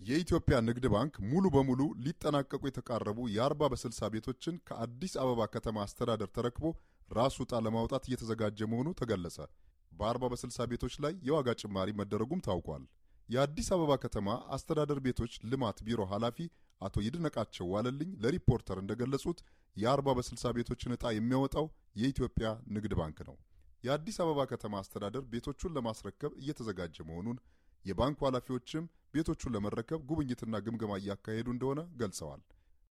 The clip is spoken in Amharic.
የኢትዮጵያ ንግድ ባንክ ሙሉ በሙሉ ሊጠናቀቁ የተቃረቡ የአርባ በስልሳ ቤቶችን ከአዲስ አበባ ከተማ አስተዳደር ተረክቦ ራሱ ዕጣ ለማውጣት እየተዘጋጀ መሆኑ ተገለጸ። በአርባ በስልሳ ቤቶች ላይ የዋጋ ጭማሪ መደረጉም ታውቋል። የአዲስ አበባ ከተማ አስተዳደር ቤቶች ልማት ቢሮ ኃላፊ አቶ ይድነቃቸው ዋለልኝ ለሪፖርተር እንደገለጹት የአርባ በስልሳ ቤቶችን ዕጣ የሚያወጣው የኢትዮጵያ ንግድ ባንክ ነው። የአዲስ አበባ ከተማ አስተዳደር ቤቶቹን ለማስረከብ እየተዘጋጀ መሆኑን የባንኩ ኃላፊዎችም ቤቶቹን ለመረከብ ጉብኝትና ግምገማ እያካሄዱ እንደሆነ ገልጸዋል።